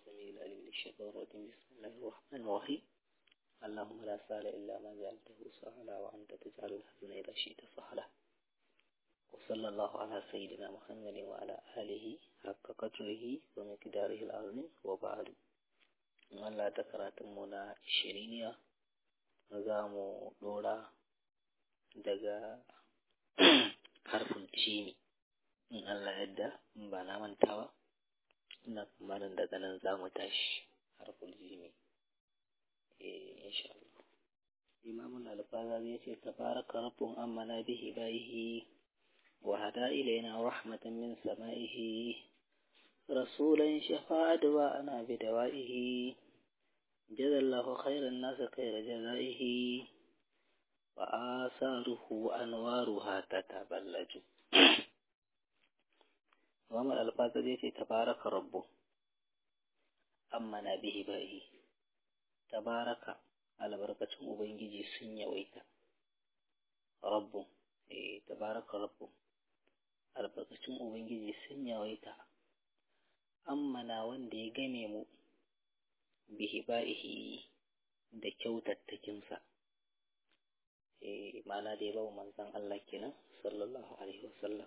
السميع العليم من الشيطان الرجيم بسم الله الرحمن الرحيم اللهم لا سهل إلا ما جعلته سهلا وأنت تجعل الحزن إذا شئت سهلا وصلى الله على سيدنا محمد وعلى آله حق قدره ومقداره العظيم وبعد Allah ta karatunmu na shiriniya za mu ɗora daga harfin cimi in Allah yadda in ba na manta ba ina tsammanin daga nan za mu tashi harfin jimi eh insha Allah imamul alfaza ya ce tabaraka rabbun amana bihi baihi wa hada ilaina rahmatan min sama'ihi rasulan shafa'a ana bidawaihi جزا الله خير الناس خير جزائه وآثاره أنوارها تتبلج وما الألفاظ التي تبارك ربه أمنا به بائه تبارك على بركة أبنجي سنيا ويتا ربه إيه تبارك ربه على بركة أبنجي سنيا ويتا أمنا وندي جميمو bihiba'ihi da kyautattakinsa eh ma'ana da ya bawa manzon Allah kenan sallallahu alaihi wasallam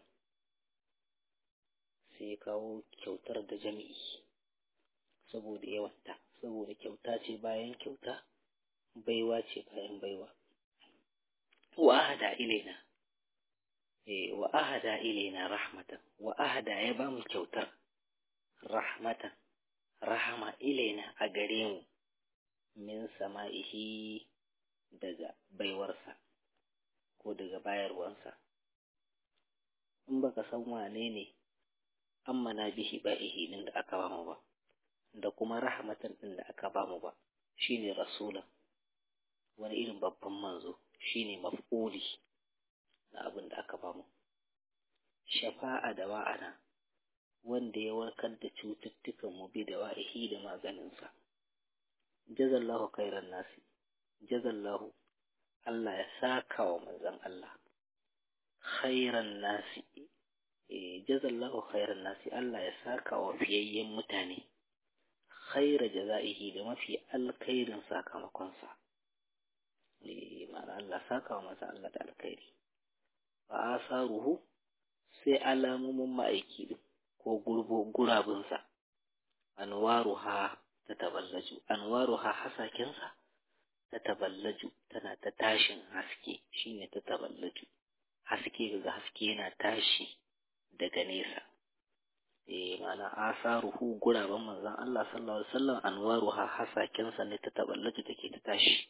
sai kawo kyautar da jami'i saboda yawanta saboda kyauta ce bayan kyauta baiwa ce bayan baiwa wa ahada ilaina eh wa ahada ilaina rahmatan wa ahada ya ba mu kyautar rahmatan rahama ilaina a gare mu min sama'ihi daga baiwarsa ko daga bayarwansa in baka san wane ne ammana bihi ba'ihi din da aka bamu ba da kuma rahmatan din da aka bamu ba shine rasulan wani irin babban manzo shine maf'uli na abin da aka bamu shafa'a da wa'ana wanda ya warkar da cututtukan mu bi da wa'ihi da maganinsa. Jazallahu khairan nasi, jazallahu Allah ya saka wa manzan Allah. Khairan nasi, e, jazallahu khairan nasi Allah ya saka wa fiyayyen mutane. Khaira jaza'ihi da mafi alkhairin sakamakonsa. E, ma'ana Allah saka wa manzan Allah da alkhairi. Ba a ruhu sai alamomin ma'aiki din. ko gurabinsa anwaruha ta taballaju anwaruha hasakensa ta taballaju tana ta tashin haske shine ta taballaju haske daga haske yana tashi daga nesa eh ma'ana asaruhu guraben manzon Allah sallallahu alaihi wasallam anwaruha hasakensa ne ta taballaju take ta tashi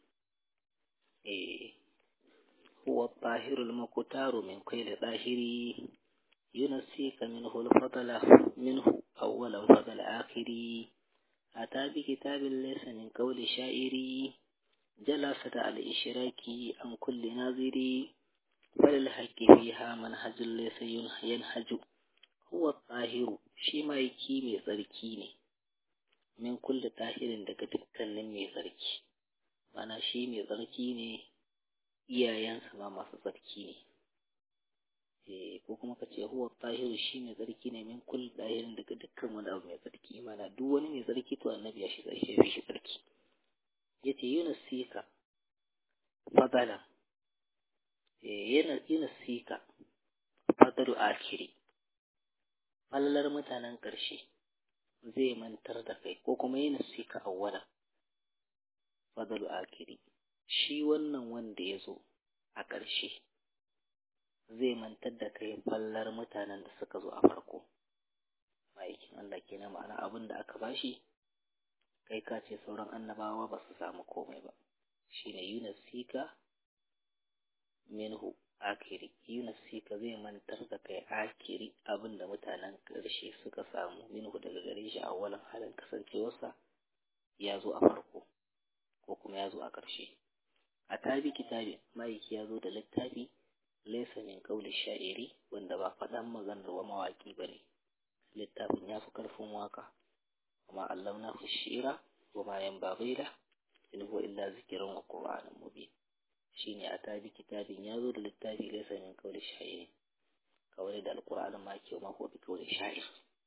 eh huwa tahirul makutaru min kulli dahiri ينسيك منه الفضل منه أولا فضل آخري أتى بكتاب ليس من قول شاعري جلست على الإشراك عن كل ناظري فللحق فيها منهج ليس ينهج هو الطاهر shi maiki mai tsarki ne min kulle tahirin daga dukkanin mai tsarki mana shi mai tsarki ne iyayensa ma masu tsarki ne ko kuma ka ce huwa tahiru shi mai tsarki ne min kul dahirin daga dukkan wani abu mai tsarki mana duk wani mai tsarki to annabi ya shi tsarki ya shi tsarki yace yunus sika fadala yana yunus sika fadalu akiri fallar mutanen ƙarshe zai mantar da kai ko kuma yunus sika awwala fadalu akiri shi wannan wanda ya zo a ƙarshe zai mantar da kai fallar mutanen da suka zo a farko ma'aikin Allah ke na ma'ana abin da aka bashi kai ka ce sauran annabawa ba su samu komai ba shine Yunus Sika minhu akiri Yunus Sika zai mantar da kai akiri abin da mutanen ƙarshe suka samu minhu daga gare shi a walan halin kasancewarsa ya zo a farko ko kuma ya zo a ƙarshe a tabi kitabi ma'aiki ya zo da littafi laisa min kauli sha'iri wanda ba faɗan maganar wa mawaƙi ba ne littafin ya fi ƙarfin waka kuma allamna fi shira wa ma yan babaila in huwa illa zikirin wa qur'anin mubin shine a tabi kitabin ya zo da littafi laisa min kauli sha'iri kawai da alqur'anin ma ke ma ko bi kauli sha'ir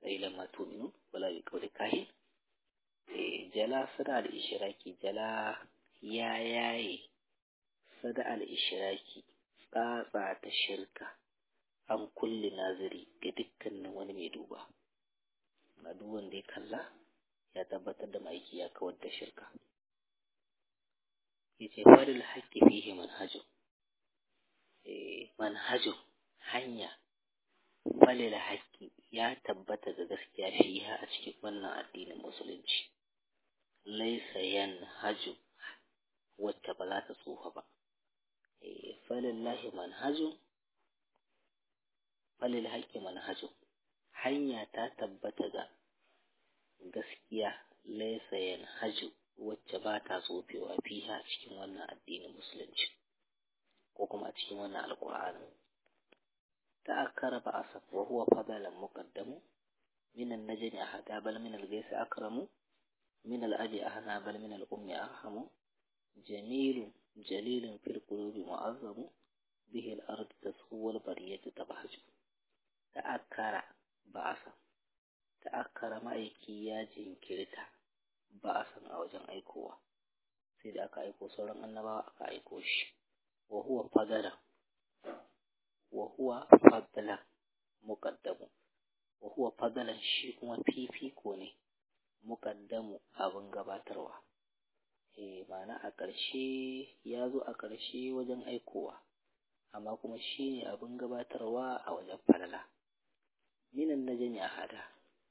qailan ma tu'minu wala bi qawli kahin eh jala sada al ishraki jala ya yaye sada al ishraki tsatsa ta shirka an kulli naziri ga dukkanin wani mai duba na duk wanda ya kalla ya tabbatar da maiki ya kawar da shirka yace falil haqqi fihi manhajun eh manhajun hanya falil haqqi ya tabbata da gaskiya fiha a cikin wannan addinin musulunci laysa yanhaju wacce ba za ta tsufa ba eh falillahi manhajun falil haqqi manhajun hanya ta tabbata ga gaskiya laysa yanhaju wacce ba ta tsofewa fiha cikin wannan addinin musulunci ko kuma a cikin wannan alƙur'ani ta'akkara ba asaf wa huwa fadalan muqaddamu min an-najmi ahada bal min al-ghayth akramu min al-abi ahna bal min al-ummi arhamu jamilun jalilun fil qulubi mu'azzamu bihi al-ard tasfu wal bariyatu tabahaju ta'akkara ba asaf ta'akkara ma'aiki ya jinkirta ba a san a wajen aikowa sai da aka aiko sauran annabawa aka aiko shi wa huwa fadala wa huwa fadala muqaddamu wa huwa fadalan shi kuma fifiko ne muqaddamu abin gabatarwa eh ma'ana a ƙarshe ya zo a ƙarshe wajen aikowa amma kuma shi ne abin gabatarwa a wajen falala minan najmi ahada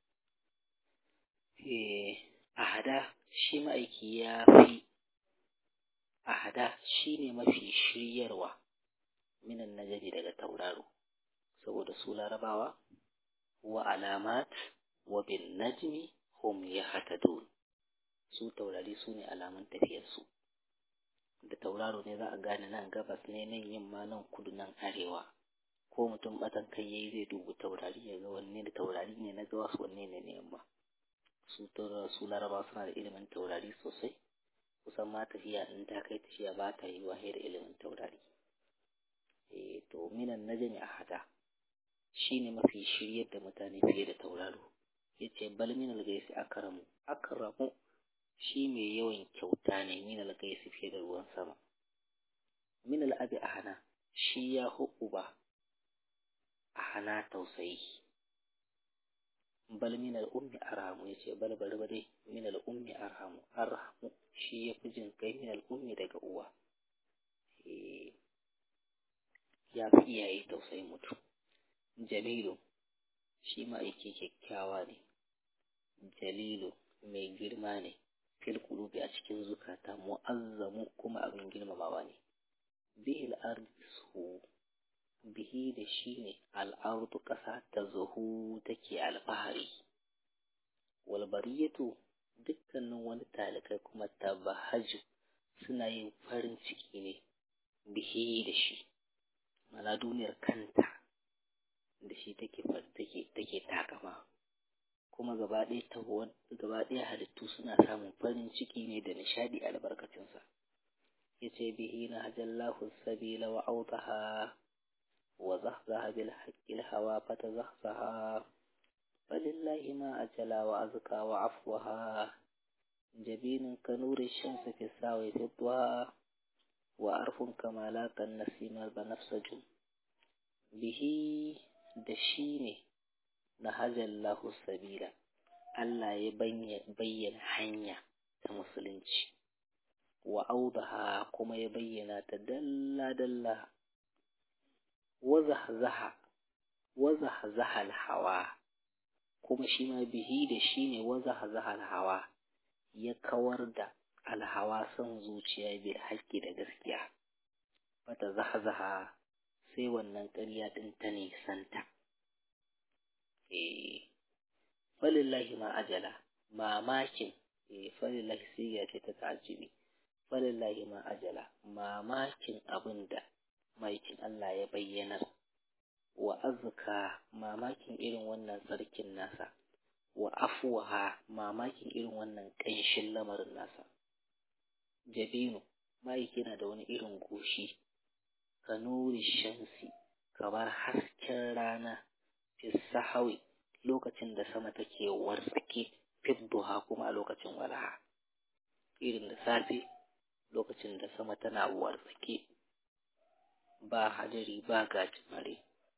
eh ahada shi ma'aiki ya fi ahada shi ne mafi shiryarwa minan najari daga tauraro saboda su larabawa wa alamat wa bin najmi hum yahtadun su taurari su ne alamun tafiyarsu da tauraro ne za a gane nan gabas ne nan yamma nan kudu nan arewa ko mutum batan kai yayi zai dubu taurari ya ga wanne da taurari ne na gawas wanne ne na yamma su su laraba suna da ilimin taurari sosai kusan ma tafiya in ta kai tafiya ba ta yi wa da ilimin taurari eh to minan najmi ahada shine mafi shiryar da mutane fiye da tauraro yace bal minal gaisi akramu akramu shi mai yawan kyauta ne minal gaisi fiye da ruwan sama minal abi ahana shi ya ba ahana tausayi bal min al-ummi arhamu yace bal bal bale min al-ummi arhamu arhamu shi yafi jin kai min al-ummi daga uwa eh ya fi iyaye tausayin mutum jamilu shi ma aiki kyakkyawa ne jalilu mai girma ne fil qulubi a cikin zukata mu'azzamu kuma abin girmamawa ne bihil ardisu bihi da shi ne al'ardu ƙasa ta zuhu take alfahari walbariyatu dukkanin wani talikai kuma tabahaju suna yin farin ciki ne bihi da shi mana duniyar kanta da shi take take take takama kuma gaba ɗaya ta gaba ɗaya halittu suna samun farin ciki ne da nishadi albarkacinsa yace bihi na hajallahu sabila wa autaha وزهزها بالحق الهوى فتزهزها فلله ما أجلى وأزكى وعفوها جبين كنور الشمس في الساوي في الضوى وأرف كما لاك النسيم البنفسج به دشيني نهج الله السبيل Allah ya bayyana hanya ta musulunci wa audaha kuma ya bayyana ta dalla-dalla wazahzaha wazahzaha alhawa kuma shi ma bihi da shi ne wazahzaha alhawa ya kawar da alhawa son zuciya bil haƙƙi da gaskiya fata zahzaha sai wannan ƙarya ɗin ta nisanta eh falillahi ma ajala mamakin eh falillahi siga ce ta ta'ajjubi falillahi ma ajala mamakin abin da maikin Allah ya bayyana wa azka mamakin irin wannan sarkin nasa wa afwaha mamakin irin wannan ƙanshin lamarin nasa jabinu ma'aiki na da wani irin goshi ka nuri shamsi kamar hasken rana fi sahawi lokacin da sama take wartsake fidduha kuma a lokacin walaha irin da safe lokacin da sama tana wartsake ba hadari ba gajimare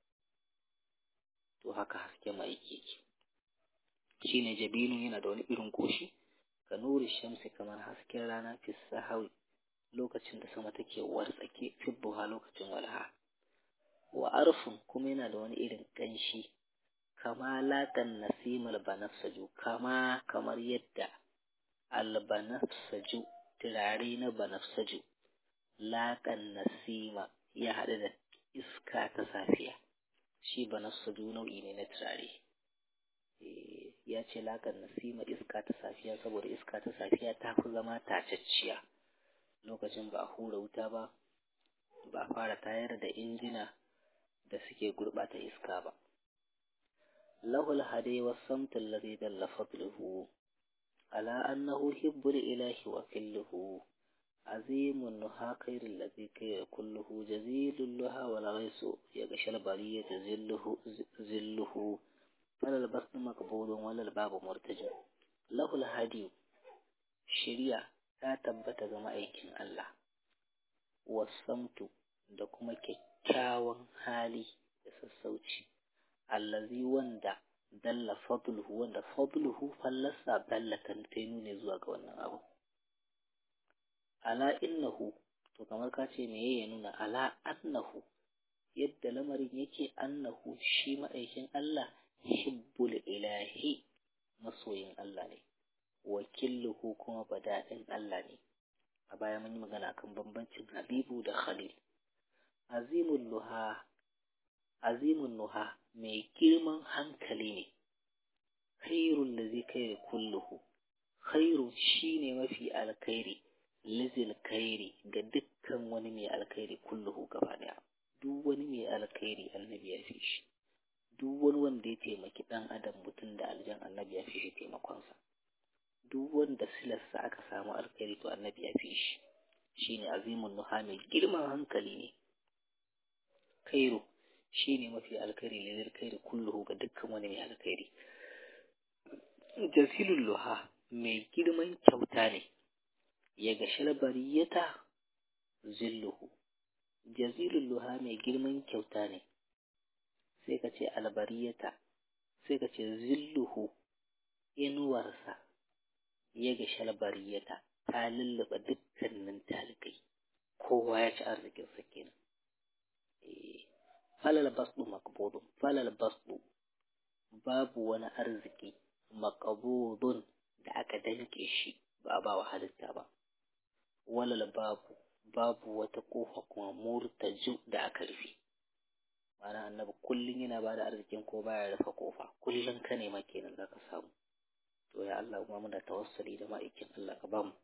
to haka haske mai yake shine jabinu yana da wani irin goshi ka nuri shamsi kamar hasken rana fi sahawi lokacin da sama take wartsake fidduha lokacin walaha wa arfun kuma yana da wani irin ƙanshi kama laƙan nasimal banafsaju kama kamar yadda albanafsaju turare na banafsaju laƙan nasima ya haɗu da iska ta safiya shi banafsaju nau'i ne na turare ya ce laƙan nasima iska ta safiya saboda iska ta safiya ta fi zama tacacciya lokacin ba a hura wuta ba ba a fara tayar da injina da suke gurɓata iska ba lahul hade wa samtin ladhi dalla fadluhu ala annahu hibbul ilahi wa killuhu azimun nuha khairul ladhi kayra kulluhu jazilul luha wal ghaisu yaghshal bariyata zilluhu zilluhu falal basnu maqbulun walal babu murtajin lahul hadi shari'a ta tabbata ga ma'aikin Allah wasamtu da kuma kyakkyawan hali da sassauci allazi wanda dalla fadluhu wanda fadluhu fallasa dallatan ta nune zuwa ga wannan abu ala innahu to kamar ka ce me ya nuna ala annahu yadda lamarin yake annahu shi ma'aikin Allah hibbul ilahi masoyin Allah ne wakilluhu kuma bada'in Allah ne a baya mun yi magana kan bambancin habibu da khalil azimun nuha azimun nuha mai girman hankali ne khairun da zai kai kulluhu khairu shine mafi alkhairi lizil khairi ga dukkan wani mai alkhairi kulluhu gaba daya duk wani mai alkhairi annabi ya fi shi duk wani wanda ya taimaki dan adam mutum da aljan annabi ya fi shi taimakonsa duk wanda silarsa aka samu alkhairi to annabi ya fi shi shine azimun nuha mai girman hankali ne khairu shine mafi alkhairi lilil khairi kulluhu ga dukkan wani mai alkhairi jazilul luha mai girman kyauta ne ya ga shalbariyata zilluhu jazilul luha mai girman kyauta ne sai ka ce albariyata sai ka ce zilluhu inuwarsa ya ga shalbariyata ta lulluɓa dukkanin talikai kowa ya ci arzikin sa kenan falal basdu makbudun falal basdu babu wani arziki makabudun da aka danke shi ba a ba wa halitta ba walal babu babu wata kofa kuma murtaju da aka rufe ma'ana annabi kullum yana ba da arzikin ko baya rufe kofa kullum ka nema kenan za ka samu to ya Allah kuma muna tawassuli da ma'aikin Allah ka bamu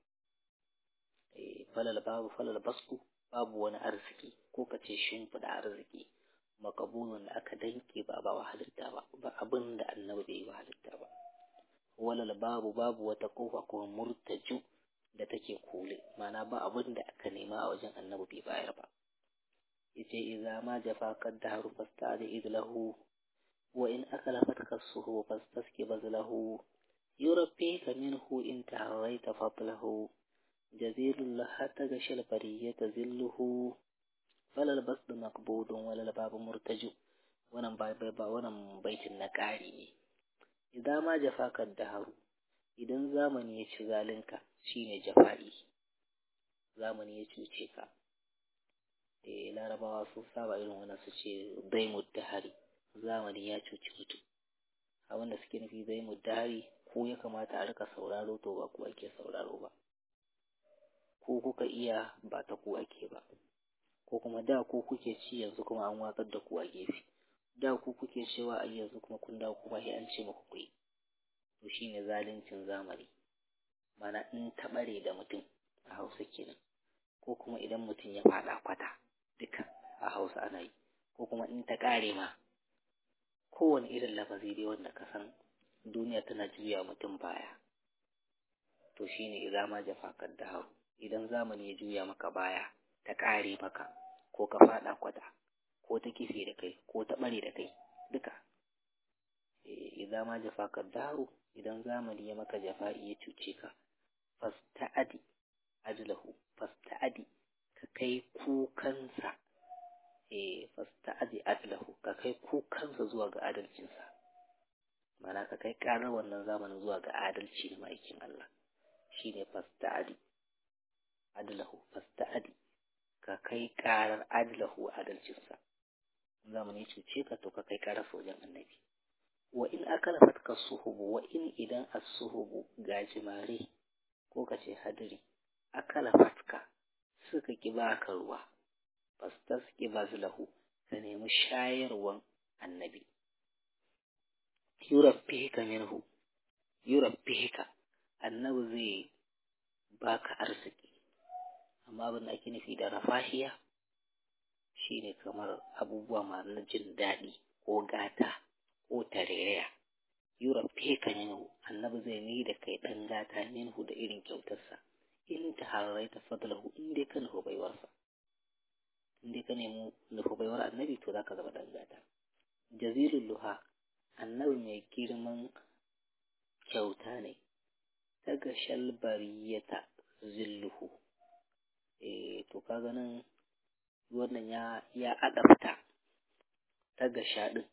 eh falal babu falal basku babu wani arziki ko ka ce shimfiɗa arziki makabulun da aka danke ba ba wa halitta ba ba abin da annabi bai yi wa halitta ba walal babu babu wata kofa kuma murtaju da take kule mana ba abin da aka nema a wajen annabi bai bayar ba yace idza ma jafa qad daharu fasta'id idlahu wa in akalafat kasuhu fastaski bazlahu yurabbika minhu in ta'awayta fadlahu jazilul lahata gashal bariyata zilluhu falal basdu maqbudun walal babu murtaju wannan ba ba wannan baitin na ƙari ne idan ma jafaka daharu idan zamani ya ci zalinka shine jafa'i zamani ya cuce ka eh larabawa sun saba irin wannan su ce daimud dahari zamani ya cuci mutum a wanda suke nufi daimud dahari ko ya kamata a rika sauraro to ba ku ake sauraro ba ko kuka iya ba ta ku ake ba ko kuma da ku kuke ci yanzu kuma an watsar da ku a gefe da ku kuke cewa a yanzu kuma kun dawo kuma sai an ce muku kuyi to shine zaluncin zamani mana in ta bare da mutum a hausa kenan ko kuma idan mutum ya fada kwata duka a hausa ana yi ko kuma in ta kare ma kowane irin lafazi dai wanda ka san duniya tana juya mutum baya to shine idza ma jafakar da hau idan zamani ya juya maka baya ta kare maka ko ka fada kwata ko ta kife da kai ko ta bare da kai duka idan ma jafaka daru idan zamani ya maka jafa'i ya cuce ka fasta'adi adlahu fasta'adi ka kai kukansa eh fasta'adi adlahu ka kai kukansa zuwa ga adalcinsa mana ka kai karar wannan zamanin zuwa ga adalci na ma'aikin Allah shine fasta'adi adlahu fasta'adi ka kai karar adlahu adalcinsa zamani cuce ka to ka kai karar wajen annabi wa in aka fatka suhubu wa in idan as-suhubu gajimare ko ka ce hadiri akala fatka suka ki baka ruwa fastas ki bazlahu ka nemi shayarwan annabi yurabbika minhu yurabbika annabi zai baka arziki amma abin da ake nufi da rafahiya shine kamar abubuwa masu jin daɗi ko gata ko tarereya yurabbika minhu annabi zai ni da kai ɗan gata minhu da irin kyautarsa in ta hararai ta fadlahu in dai ka nufi baiwarsa in dai ka nemi nufi baiwar annabi to za ka zama ɗan gata jazilul luha annabi mai girman kyauta ne daga shalbariyata zilluhu eh to kaga nan wannan ya ya adabta daga shaɗin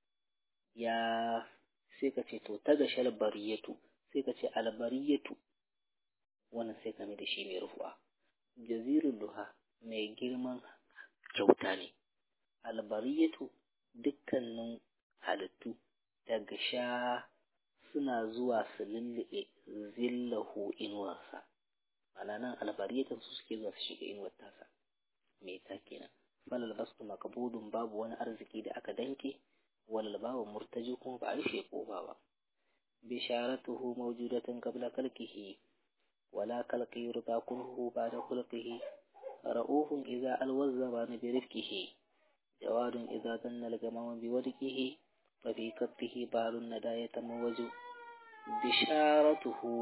ya sai ka ce to taga shalbariyatu sai ka ce albariyatu wannan sai ka mai da shi mai rufuwa jazirul luha mai girman kyauta ne albariyatu dukkanin halittu daga sha suna zuwa su lullube zillahu inuwarsa ana nan albariyatan su suke zuwa su shiga inuwar tasa mai ta kenan falal basu makabudun babu wani arziki da aka danke walal babu murtaji kuma ba a rufe kofa ba bisharatuhu mawjudatan qabla kalkihi wala kalqi yurda kunhu ba'da khulqihi ra'ufun idza alwazza bi rifqihi jawadun idza danna al-gamama bi wadqihi ففي كفه بار الندى يتموج بشارته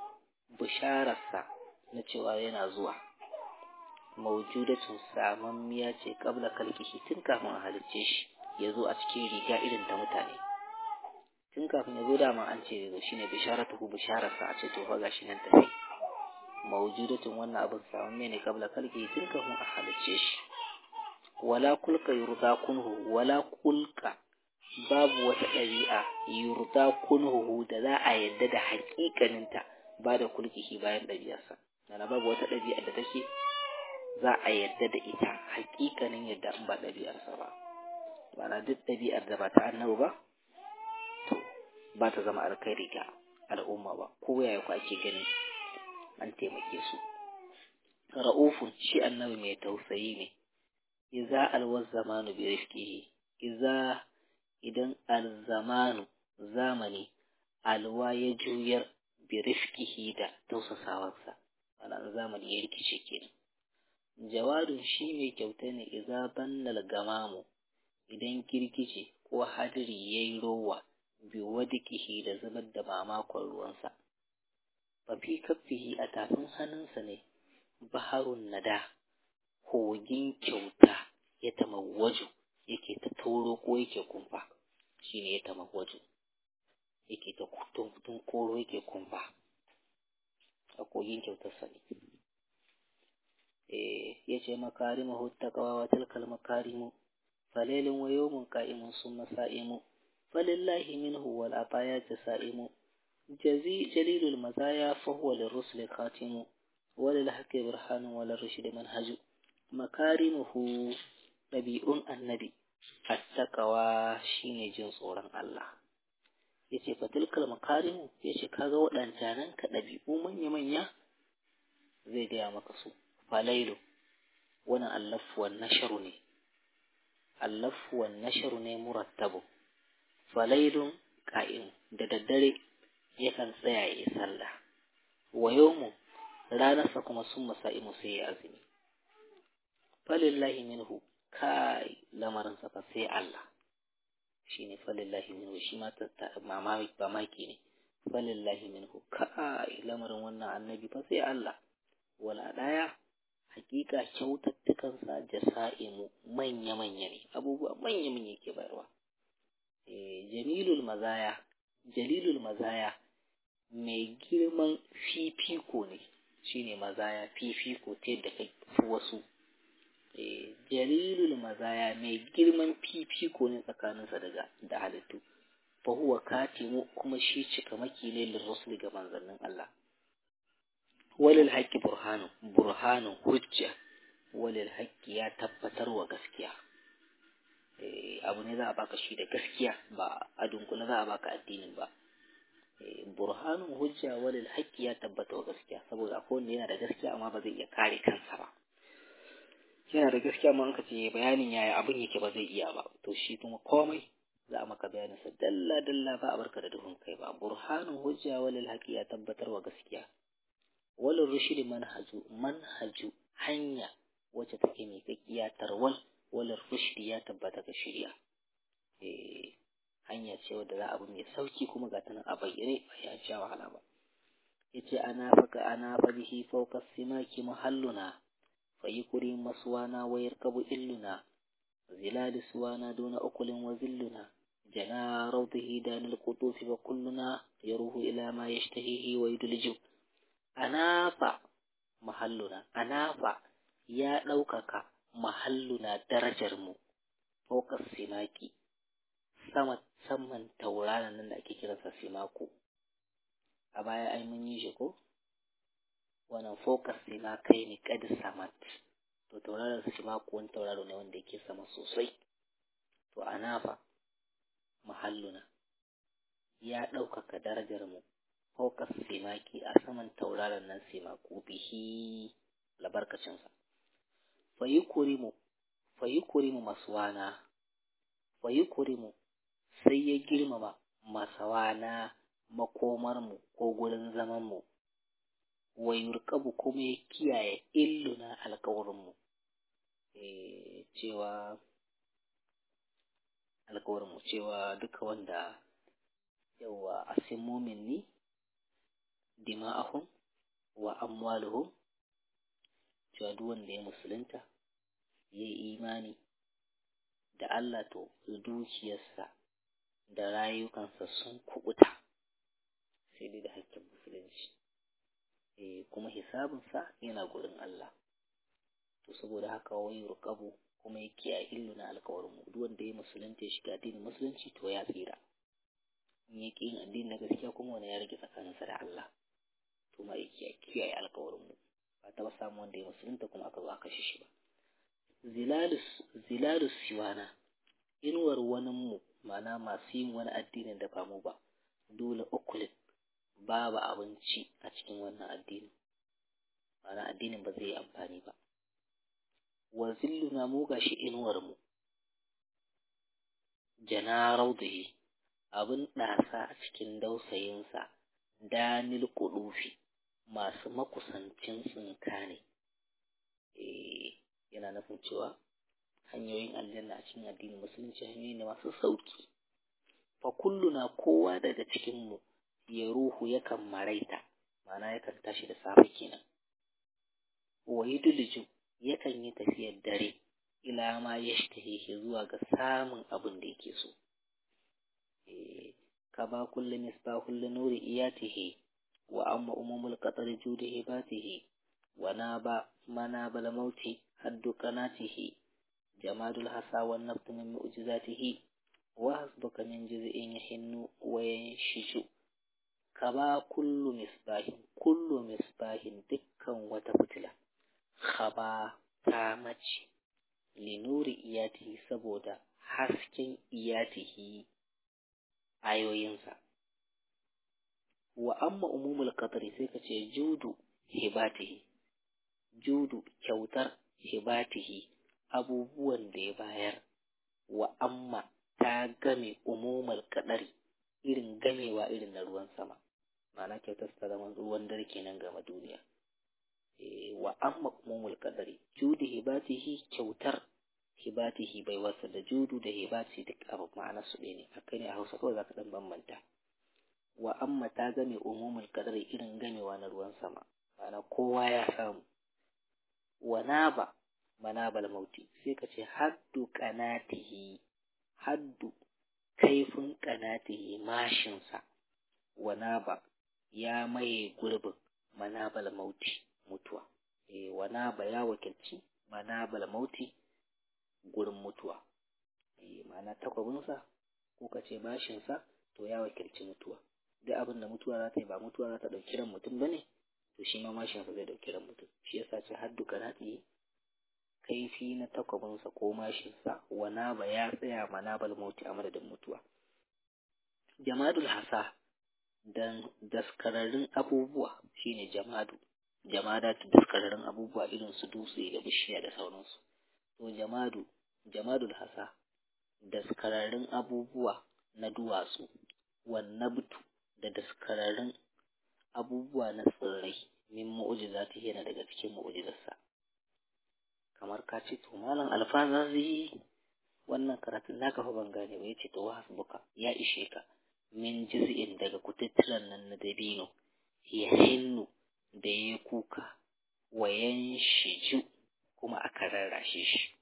بشارة نتشوى yana zuwa maujudatun samammiya ce kabla kalkihi tun kafin a halicce shi ya zo a cikin riga irin ta mutane tun kafin ya zo dama an ce zo shine bisharatuhu bishararsa a ce to fa gashi nan tafi maujudatun wannan abin samammiya ne kabla kalkihi tun kafin a halicce shi wala kulka yurda kunhu wala kulka babu wata ɗabi'a yurda kunhuhu da za a yadda da haƙiƙaninta ba da kulkihi bayan ɗabi'arsa yana babu wata ɗabi'a da take za a yadda da ita haƙiƙanin yadda in ba ɗabi'arsa ba mana duk ɗabi'ar da ba ta annabi ba to ba ta zama alkhairi ga al'umma ba ko yaya ku ake gani an taimake su ra'ufun shi annabi mai tausayi ne iza alwaz zamanu bi rifqihi iza idan alzamanu zamani alwa ya juyar bi rifkihi da tausasawarsa ana zamani ya rikice kenan jawadun shi mai kyauta ne idza bannal gamamu idan girgije ko hadiri yayi rowa bi wadikihi da zubar da mamakon ruwansa fa fi kaffihi a tafin hannunsa ne baharun nada kogin kyauta ya tamawwaju yake ta tauro ko yake kumfa shine ya tamawwaju yake ta tun koro yake kumfa a kogin kyautarsa ne eh yace makarimu huttaqwa wa tilkal makarimu falailun wa yawmun qa'imun summa sa'imu falillahi minhu wal atayati sa'imu jazi jalilul mazaya fa huwa lirrusul khatimu walil haqqi burhanun walil rushdi manhaju makarimuhu ɗabi'un annabi attaqawa shine jin tsoron Allah yace fatilkal makarimu yace kaga waɗancanan ka ɗabi'u manya manya zai gaya maka su falailu wannan allafu wan nasharu ne allafu wan nasharu ne murattabu falailun qa'im da daddare yakan tsaya ya sallah wa yawmu ranarsa kuma sun masa'imu sai ya azumi falillahi minhu kai lamarinsa fa sai Allah shi ne falillahi minhu shi ma mamaki ne falillahi minhu kai lamarin wannan annabi fa sai Allah wala daya hakika kyautattukansa jasa'imu manya-manya ne abubuwa manya-manya ke bayarwa jamilul mazaya jalilul mazaya mai girman fifiko ne shine mazaya fifiko ta yadda kai fi wasu jalilul mazaya mai girman fifiko ne tsakaninsa daga da halittu fa huwa katimu kuma shi cika maki ne lirrusul ga manzannin Allah walil haqqi burhanu burhanu hujja walil haqqi ya tabbatar wa gaskiya abu ne za a baka shi da gaskiya ba a dunkule za a baka addinin ba burhanun hujja walil haqqi ya tabbata wa gaskiya saboda akwai wanda yana da gaskiya amma ba zai iya kare kansa ba yana da gaskiya amma an ka ce bayanin yaya abin yake ba zai iya ba to shi kuma komai za a maka bayanin sa dalla dalla ba a barka da duhun kai ba burhanun hujja walil haqqi ya tabbatar wa gaskiya walil rushd manhaju manhaju hanya wacce take mai kakkiya tarwal walil rushd ya tabbata ga shari'a eh hanya ce wadda za a bi mai sauki kuma ga tana a bayyane ba ya sha wahala ba yace ana faka ana fadihi fawqa simaki mahalluna fayikuri maswana wa yarkabu illuna zilal suwana duna ukulin wa zilluna jana rawdihi danil qutuf wa kulluna yaruhu ila ma yashtahihi wa yudliju anafa mahalluna anafa ya ɗaukaka mahalluna darajar mu fawqa simaki sama saman tauraron nan da ake kiransa simako a baya ai mun yi shi ko wannan focus sima kai ne kad samat to tauraron simako wani tauraro ne wanda yake sama sosai to anafa mahalluna ya ɗaukaka darajar mu focus simaki a saman tauraron nan simako bihi labarkacinsa fayi kurimu fayi kurimu masuwana fayi kurimu sai ya girmama masawana makomarmu ko gurin zamanmu wa yurkabu kuma ya kiyaye illuna alkawarinmu e, cewa alkawarinmu cewa duka wanda yawa asimomin ni dima'ahum wa amwaluhum cewa duk wanda ya musulunta ya yi imani da Allah to dukiyarsa da rayukansa sun kubuta sai dai da hakkin musulunci e, kuma hisabinsa yana gurin Allah to saboda haka wai rukabu kuma ya kiyaye illu na alkawarin duk wanda ya musulunta ya shiga addinin musulunci to ya tsira in ya ƙi yin addini na gaskiya kuma wani ya rage tsakaninsa da Allah to ma ya kiyaye alkawarin mu ba taɓa samun wanda ya musulunta kuma aka zo aka kashe shi ba zilalus siwana inuwar waninmu mana masu yin wani addinin da ba mu ba dole ukulin babu abinci a cikin wannan addinin mana addinin ba zai yi amfani ba wa zilluna mu gashi inuwar mu jana raudihi abin ɗasa a cikin dausayinsa danil kudufi masu makusancin tsinka ne yana nufin cewa hanyoyin aljanna a cikin addinin musulunci hanyoyi ne masu sauki fa kulluna kowa daga cikin mu ya ruhu yakan maraita ma'ana yakan tashi da safe kenan wa yudliju yakan yi tafiyar dare ila ma yashtahihi zuwa ga samun abin da yake so eh ka ba kullu misbahul nuri iyatihi wa amma umumul qatar judihi batihi wa naba manabal mauti haddu qanatihi jamadul hasa wan naftu min mu'jizatihi wa hasbuka min juz'in yahinnu wa yanshiju kaba kullu misbahin kullu misbahin dukkan wata fitila khaba ta mace linuri iyatihi saboda hasken iyatihi ayoyinsa wa amma umumul qadri sai ka ce judu hibatihi judu kyautar hibatihi abubuwan da ya bayar wa amma ta game umumul qadari irin gamewa irin na ruwan sama ma'ana kyautar ta zama ruwan dare kenan game duniya wa amma umumul qadari judu hibatihi kyautar hibatihi bai wasa da judu da hibati duk abu ma'ana su ɗaya ne haka ne a hausa kawai zaka dan bambanta wa amma ta game umumul qadari irin gamewa na ruwan sama ma'ana kowa ya samu wa naba manabal mauti sai ka ce haddu qanatihi haddu kaifin qanatihi mashinsa wanaba ya maye gurbin manabal mauti mutuwa e wanaba ya wakilci manabal mauti gurin mutuwa e ma'ana takwabinsa ko ka ce bashinsa to ya wakilci mutuwa duk abin da mutuwa za ta yi ba mutuwa za ta ɗauki ran mutum ba ne to shi ma mashinsa zai ɗauki ran mutum shi yasa ce haddu karaɗi kaifi na takwabinsa ko mashinsa wanaba ya tsaya manabal mauti a madadin mutuwa jamadul hasa dan daskararrun abubuwa shine jamadu jamada ta daskararrun abubuwa irin su dutse da bishiya da sauransu to jamadu jamadul hasa daskararrun abubuwa na duwatsu wannabtu da daskararrun abubuwa na tsirrai min mu'jizati yana daga cikin mu'jizarsa kamar ka ce to malam alfazazi wannan karatun naka fa ban gane ba yace to hasbuka ya ishe ka min jiz'in daga kututturan nan na dabino ya hinnu da ya kuka wayan shiju kuma aka rarrashe shi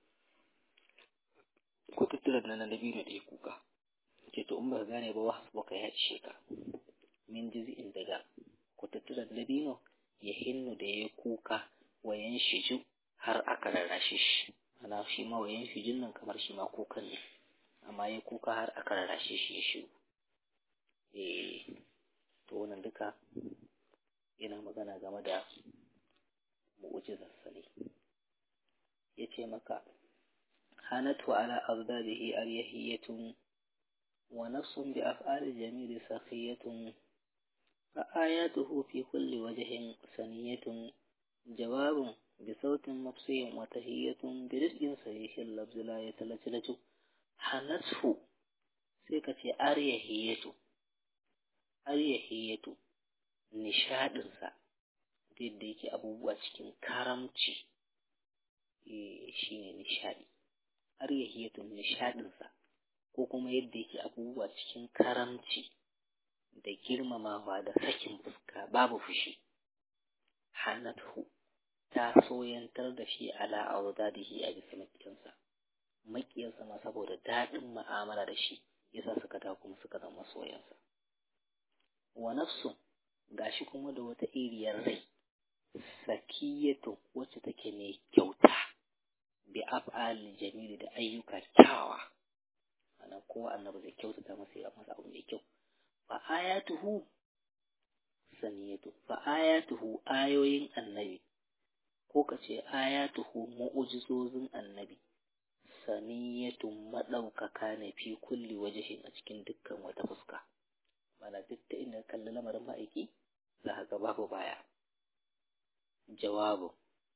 kututturan nan na dabino da ya kuka ce to in ba gane ba hasbuka ya ishe ka min jiz'in daga kututturan dabino ya hinnu da ya kuka wayan shiju har aka rarrashe shi ana shi ma wayan shijin nan kamar shi ma kukan ne amma ya kuka har aka rarrashe shi ya shiru eh to wannan duka yana magana game da mu'jizarsa ne ya ce maka hanatu ala azdabihi aryahiyatun wa nafsun bi af'ali jamili sakhiyatun fa ayatuhu fi kulli wajhin saniyatun jawabun بصوت مفصي وتهية برزق صحيح اللفظ لا يتلتلت حنته سيكتي أريهية أريهية نشادنسا yadda yake abubuwa cikin karamci shi ne nishadi aryahiyatun nishadinsa ko kuma yadda yake abubuwa cikin karamci da girmamawa da sakin fuska babu fushi hannatu ta soyantar da shi ala auzadihi a bisa makiyansa makiyansa ma saboda daɗin ma'amala da shi yasa suka ta kuma suka zama soyansa wa nafsu gashi kuma da wata iriyar rai sakiyatu wacce take mai kyauta bi af'al jamili da ayyuka kyawawa ana ko annabi zai kyautata masa ya masa abu mai kyau fa ayatuhu saniyatu fa ayatuhu ayoyin annabi ko ka ce ayatuhu mu'ujizozin annabi saniyatun maɗaukaka ne fi kulli wajihin a cikin dukkan wata fuska mana duk da inda kalli lamarin ma'aiki za ka babu baya jawabu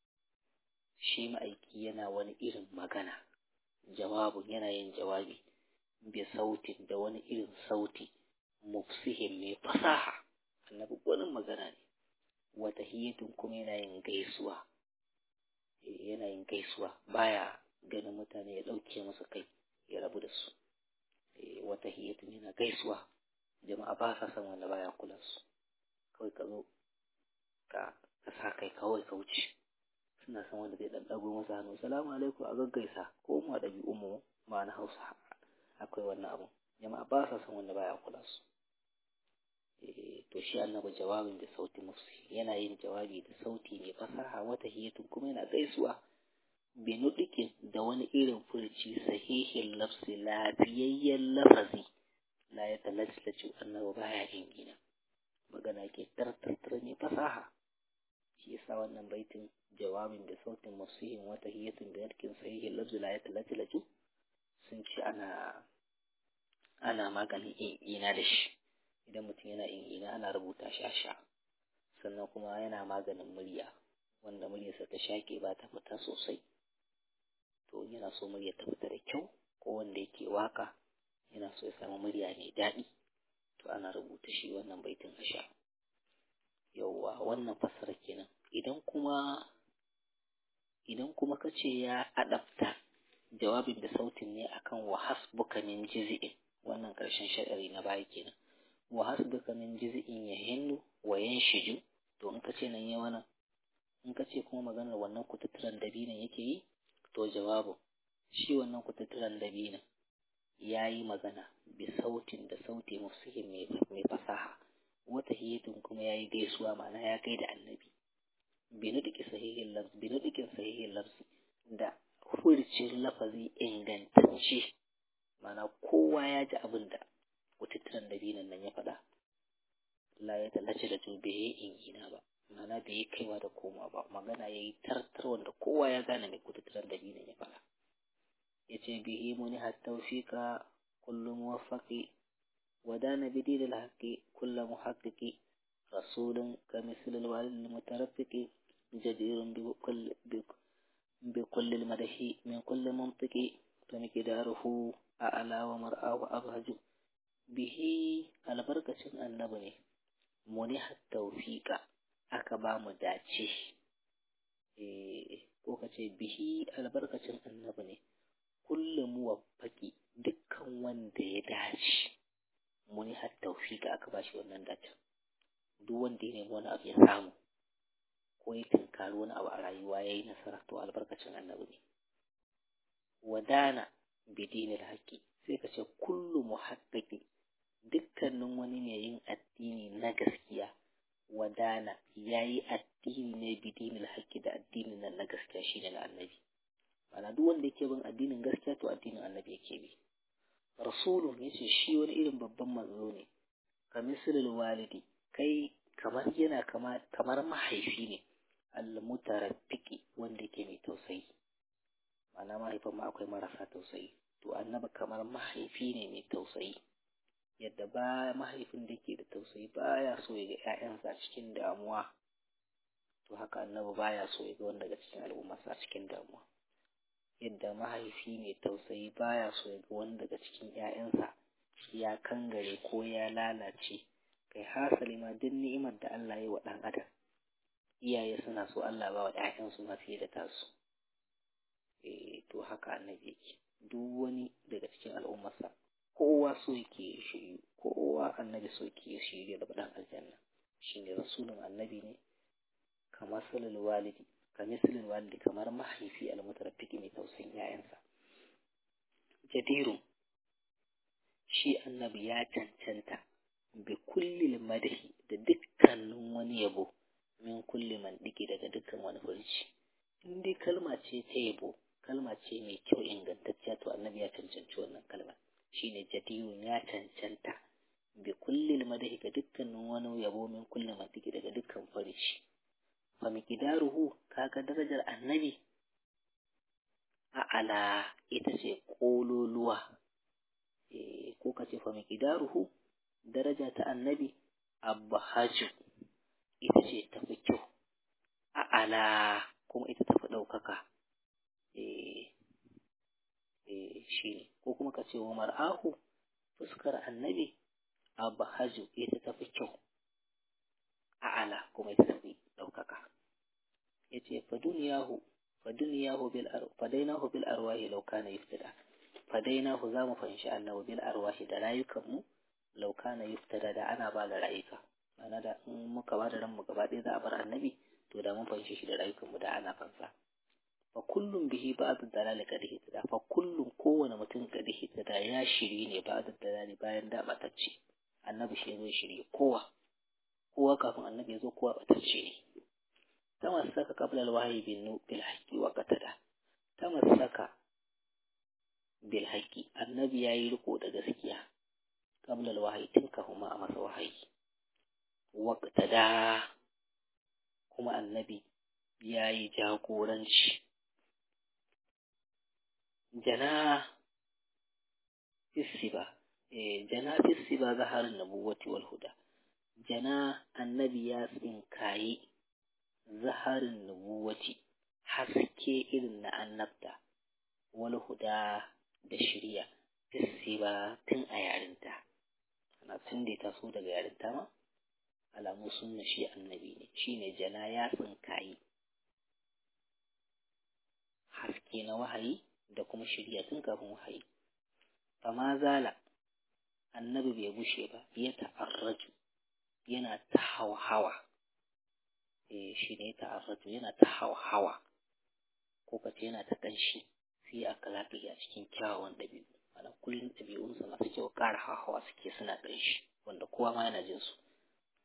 shi ma'aiki yana wani irin magana jawabun yana yin jawabi bi sautin da wani irin sauti mufsihin mai fasaha annabi wani magana ne wata hiyatun kuma yana yin gaisuwa yana yin gaisuwa baya ganin mutane ya ɗauke masa kai ya rabu da su wata hiyatun yana gaisuwa jama'a ba sa son wanda baya kula su kawai ka zo ka ka sa kai kawai ka wuce suna son wanda zai ɗaɗɗago masa hannu salamu alaikum a gaggaisa ko mu a ɗabi'un mu ma na hausa akwai wannan abu jama'a ba sa son wanda baya kula su to shi annabi jawabin da sauti mufsi yana yin jawabi da sauti mai fasaha wata hiyatun kuma yana gaisuwa binudikin da wani irin furci sahihin lafsi lafiyayyen lafazi la ya talaclacu annabi baya yin gina magana ke tartartar mai fasaha shi yasa wannan baitin jawabin da sautin mufsihin wata hiyatun binudikin sahihin lafsi la ya talaclacu sun ce ana ana maganin ina da shi idan mutum yana ina ana rubuta shi a sha sannan kuma yana maganin murya wanda muryarsa ta shaƙe ba ta fita sosai to yana so murya ta fita da kyau ko wanda yake waka yana so ya samu murya mai daɗi to ana rubuta shi wannan baitin a sha yauwa wannan fassara kenan idan kuma idan kuma ka ce ya adapta jawabin da sautin ne akan wa hasbuka min jiz'in wannan ƙarshen sha'ari na baya kenan wa hasbuka min jiz'in yahinnu wa yanshiju to in ka ce nan ya wannan in ka ce kuma maganar wannan kututturan dabinan yake yi to jawabu shi wannan kututturan dabinan ya yi magana bi sautin da sauti mufsihin mai fasaha wata hiyatun kuma ya yi gaisuwa ma'ana ya kai da annabi binuɗiƙi sahihin lafzi binuɗiƙin sahihin lafzi da furcin lafazi ingantacce ma'ana kowa ya ji abin da kututturan dabinan nan ya faɗa la ya tallace da bai yi ingina ba ma'ana bai yi kaiwa da koma ba magana ya yi tartar wanda kowa ya gane mai kututturan dabinan ya faɗa ya ce bihi muni hattaufiƙa kullum muwaffaqi ودان بدين الحق كل محقق رسول كمثل الوالد المترفق جدير بكل بكل المدح من كل منطق فمقداره أعلى ومرآه أبهج به البركة النبني منح التوفيق أكبا مداتي ko ka ce bihi albarkacin annabi ne kullum muwaffaki dukkan wanda ya dace muni har taufika aka bashi wannan data duk wanda ya nemi wani abu ya samu ko ya tunkari wani abu a rayuwa ya yi nasara to albarkacin annabi ne wadana bidinil haƙƙi sai ka ce kullu muhaqqaqi dukkanin wani ne yin addini na gaskiya wadana yayi addini ne bidinil haqqi da addinin nan na gaskiya shine na annabi ana duk wanda yake bin addinin gaskiya to addinin annabi yake bi rasulun yace shi wani irin babban manzo ne ka misalul walidi kai kamar yana kama kamar mahaifi ne almutaraffiki wanda yake mai tausayi ma'ana mahaifin ma akwai marasa tausayi to annabi kamar mahaifi ne mai tausayi yadda ba mahaifin da ke da tausayi baya so ya ga ƴaƴansa cikin damuwa to haka annabi baya so ya ga wanda daga cikin al'ummarsa cikin damuwa yadda mahaifi mai tausayi baya so ya ga wani daga cikin ‘ya'yansa ya kangare ko ya lalace kai hasali ma duk ni'imar da Allah ya wa ɗan adam iyaye suna so Allah ba wa ‘ya'yansu ma fiye da tasu eh to haka annabi yake duk wani daga cikin al'ummarsa kowa so yake shiryu kowa annabi so yake shiryu da ɗan aljanna shine rasulun annabi ne kamar salul walidi kamisalin walidi kamar mahaifi almutaraffiki mai tausayin ‘ya'yansa. Jadirun shi annabi ya cancanta bi kulli madahi da dukkanin wani yabo min kulli mandiki daga dukkan wani furci. In dai kalma ce ta yabo, kalma ce mai kyau ingantacciya to annabi ya cancanci wannan kalma. Shi ne jadirun ya cancanta bi kulli madahi ga dukkanin wani yabo min kulli mandiki daga dukkan furci. famikidaruhu kaga darajar annabi a'ala ita ce ƙololuwa e, ko ka ce famikidaruhu daraja ta annabi abbahaju ita ce tafi kyau a'ala kuma ita tafi ɗaukaka e, e, shi ne ko kuma ka ce wa mar'ahu fuskar annabi abbahaju ita tafi kyau a'ala kuma ita tafi ɗaukaka ya ce faduniyahu faduniyahu bil fadainahu bil arwahi law kana yuftada fadainahu za mu fanshi annabi bil arwahi da rayukanmu law kana yuftada da ana ba da rayuka ma'ana da in muka ba da ranmu gaba ɗaya za a bar annabi to da mun fanshi shi da rayukanmu da ana fansa fa kullum bihi ba'd dalal kad hitada fa kullum kowane mutum kad hitada ya shiri ne ba'd dalal bayan da batacce annabi shi zai shiri kowa kowa kafin annabi ya zo kowa batacce ne tamassaka qabla alwahyi bil bil haqqi wa qatada tamassaka bil haqqi annabi yayi riko da gaskiya qabla alwahyi tun kafin ma a masa wahayi wa qatada kuma annabi yayi jagoranci jana fisiba eh jana fisiba zaharin nabuwati wal huda jana annabi ya tsinkayi zaharin nubuwati haske irin na annabta wal huda da shirya fisiba tun a yarinta ana tun da ta so daga yarinta ma alamu sunna shi annabi ne shine jana ya tsinkayi haske na wahayi da kuma shirya tun kafin wahayi fama zala annabi bai gushe ba ya ta'arraju yana ta hawa eh shi ne ta'arraju yana ta hawa ko kace yana ta kanshi fi akhlaqi a cikin kyawawan dabi'u ana kullun dabi'unsa masu kyau ƙara hawa suke suna kanshi wanda kowa ma yana jin su